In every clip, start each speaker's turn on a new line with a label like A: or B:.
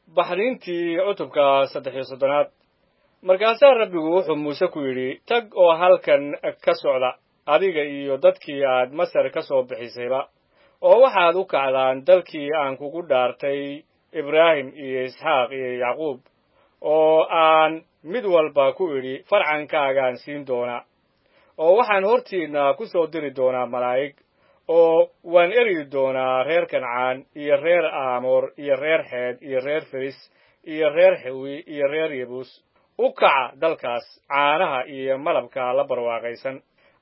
A: baxniintii cutubka saddex iyo soddonaad markaasaa rabbigu wuxuu muuse ku yidhi tag oo halkan ka socda adiga iyo dadkii aad masar ka soo bixisayba oo waxaad u kacdaan dalkii aan kugu dhaartay ibraahim iyo isxaaq iyo yacquub oo aan mid walba ku idhi farcankaagaan siin doonaa oo waxaan hortiinna ku soo diri doonaa malaa'ig oo waan eryi doonaa reer kancaan iyo reer aamoor iyo reer xeed iyo reer feris iyo reer xewi iyo reer yebuus u kaca dalkaas caanaha iyo malabka la barwaaqaysan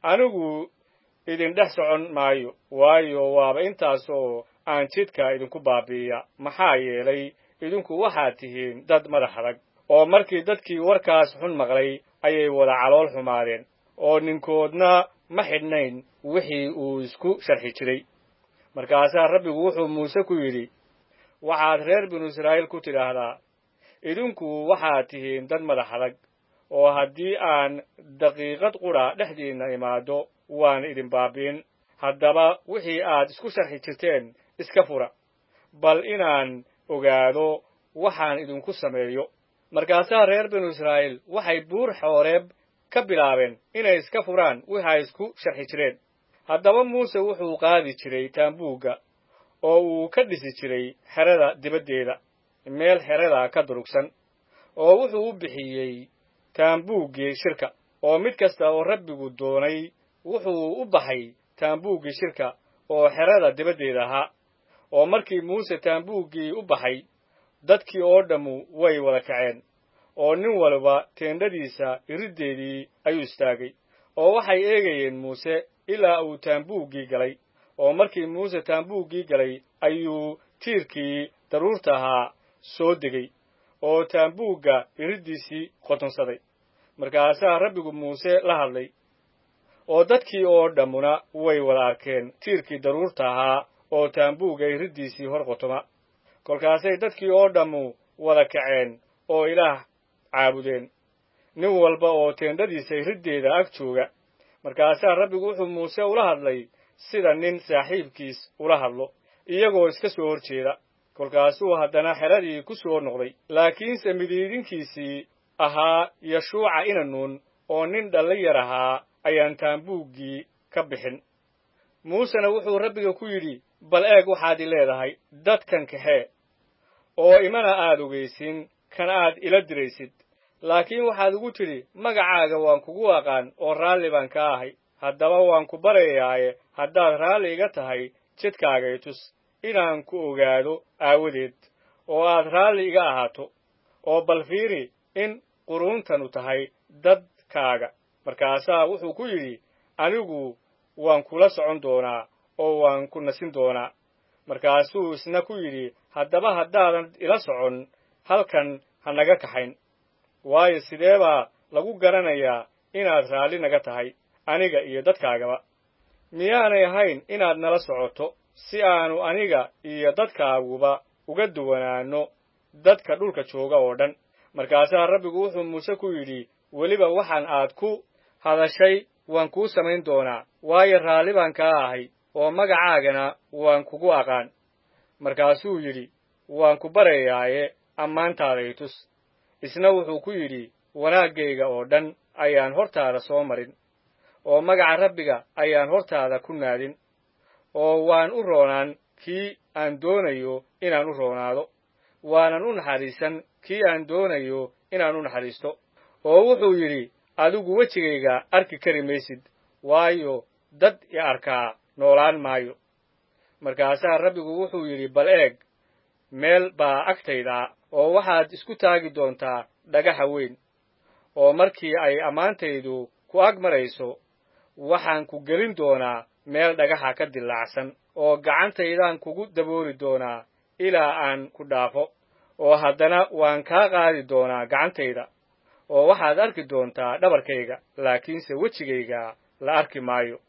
A: anigu idin dhex socon maayo waayo waaba intaasoo aan jidka idinku baabi'iya maxaa yeelay idinku waxaad tihiin dad madax adag oo markii dadkii warkaas xun maqlay ayay wada calool xumaadeen oo ninkoodna ma xidhnayn wixii uu isku sharxi jiray markaasaa rabbigu wuxuu muuse ku yidhi waxaad reer binu israa'iil ku tidhaahdaa idinku waxaad tihiin dad madax adag oo haddii aan daqiiqad qudha dhexdiinna imaaddo waan idin baabi'in haddaba wixii aad isku sharxi jirteen iska fura bal inaan ogaado waxaan idinku sameeyo markaasaa reer binu israa'iil waxay buur xooreeb ka bilaabeen inay iska furaan wixi ay isku sharxi jireen haddaba muuse wuxuu qaadi jiray taambuugga oo uu ka dhisi jiray xerada dibaddeeda meel xerada ka durugsan oo wuxuu u bixiyey taambuuggii shirka oo mid kasta oo rabbigu doonay wuxuu u baxay taambuuggii shirka oo xerada dibaddeeda ahaa oo markii muuse taambuuggii u baxay dadkii oo dhammu way wada kaceen oo nin walba teendhadiisa iriddeedii ayuu istaagay oo waxay eegayeen muuse ilaa uu taambuuggii galay oo markii muuse taambuuggii galay ayuu tiirkii daruurta ahaa soo degay oo taambuugga iriddiisii qotonsaday markaasaa rabbigu muuse la hadlay oo dadkii oo dhammuna way wada arkeen tiirkii daruurta ahaa oo taambuugga iriddiisii hor qotoma kolkaasay dadkii oo dhammu wada kaceen oo ilaah caabudeen nin walba oo teendhadiisa iriddeeda ag jooga markaasaa rabbigu wuxuu muuse ula hadlay sida nin saaxiibkiis ula hadlo iyagoo iska soo hor jeeda kolkaasuu haddana xeradii ku soo noqday laakiinse midiidinkiisii ahaa yashuuca inanuun oo nin dhallin yar ahaa ayaan taambuuggii ka bixin muusena wuxuu rabbiga ku yidhi bal eeg waxaad i leedahay dadkan kaxee oo imana aad ogaysin kan aad ila diraysid laakiin waxaad ugu tidhi magacaaga waan kugu aqaan oo raalli baan ka ahay haddaba waan ku baryayaaye haddaad raalli iga tahay jidkaaga i tus inaan ku ogaado aawadeed oo aad raalli iga ahaato oo bal fiiri in quruuntanu tahay dadkaaga markaasaa wuxuu ku yidhi anigu waan kula socon doonaa oo waan ku nasin doonaa markaasuu isna ku yidhi haddaba haddaadan ila socon halkan ha naga kaxayn waayo sidee baa lagu garanayaa inaad raalli naga tahay aniga iyo dadkaagaba miyaanay ahayn inaad nala socoto si aanu aniga iyo dadkaaguba uga duwanaanno dadka dhulka jooga oo dhan markaasaa rabbigu wuxuu muuse ku yidhi weliba waxaan aad ku hadashay waan kuu samayn doonaa waayo raalli baan kaa ahay oo magacaagana waan kugu aqaan markaasuu yidhi waan ku baryayaaye ammaantaada i tus isna wuxuu ku yidhi wanaaggayga oo dhan ayaan hortaada soo marin oo magaca rabbiga ayaan hortaada ku naadin oo waan u roonaan kii aan doonayo inaan u roonaado waanan u naxariisan kii aan doonayo inaan u naxariisto oo wuxuu yidhi adigu wejigayga arki kari maysid waayo dad i arkaa noolaan maayo markaasaa rabbigu wuxuu yidhi bal eeg meel baa agtayda oo waxaad isku taagi doontaa dhagaxa weyn oo markii ay ammaantaydu ku ag marayso waxaan ku gelin doonaa meel dhagaxa ka dillaacsan oo gacantaydaan kugu dabooli doonaa ilaa aan ku dhaafo oo haddana waan kaa qaadi doonaa gacantayda oo waxaad arki doontaa dhabarkayga laakiinse wejigayga la arki maayo